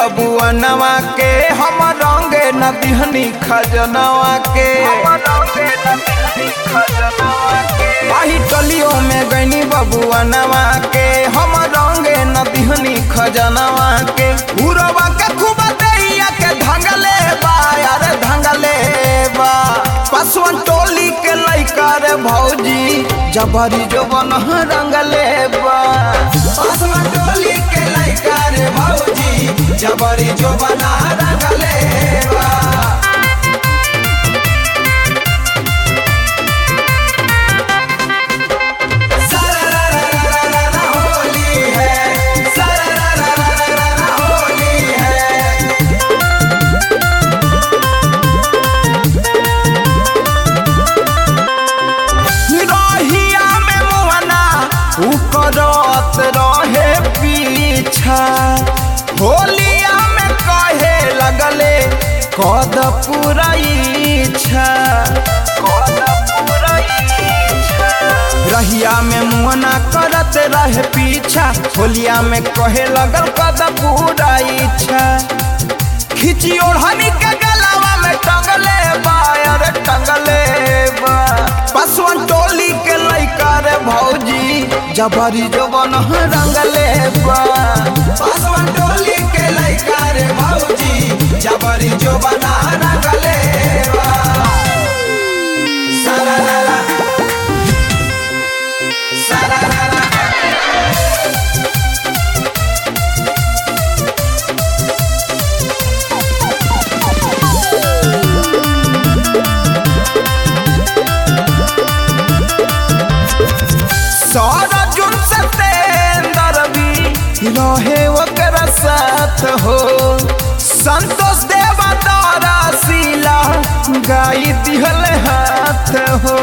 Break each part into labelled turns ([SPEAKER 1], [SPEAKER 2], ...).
[SPEAKER 1] बबुअनवा के हम रंगे न दिहनी खजनवा के आही टलियों में गईनी बबुअनवा के हम रंगे न दिहनी खजनवा के उरवा के खूब दैया के धंगले बा यार धंगले बा पसवन टोली के लइका रे भौजी जबरी जोबन रंगले बा पसवन टोली के लइका रे भौजी जबरी जोबन रंगले बा सरररररररर होली है सरररररररर होली है रहिया में मुहना उ करत रहे पीछा होलिया में कहे लगले कद पूरा इच्छा रहिया में मुहना करत रहे पीछा होलिया में कहे लगल कद पूरा इच्छा खिची ओढ़नी के गलावा में टंगले बा अरे टंगले बा पसवन टोली के लइका रे भौजी जबरी जोबन रंगले बा पसवन टोली के लइका रे भौजी जबरी जोबन रंगले बा सरररा सरररा सारा जुन सतेंदर भी रहे ओकरा साथ हो संतोष देवा तारा सीला गाई दिहल हाथ हो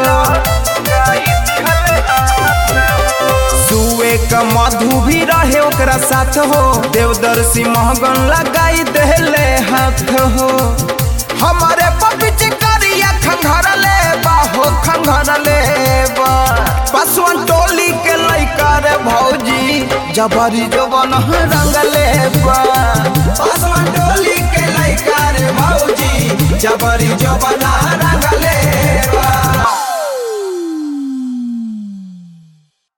[SPEAKER 1] सुए का मधु भी रहे ओकरा साथ हो देवदर्शी महगन लगाई देले हाथ हो हमारे पपिच करिया खंघरले बा हो खंघरले बा पसवन टोली के लइका रे भौजी जबरी जोबन रंगले बा पसवन टोली के लइका रे भौजी जबरी जोबन रंगले बा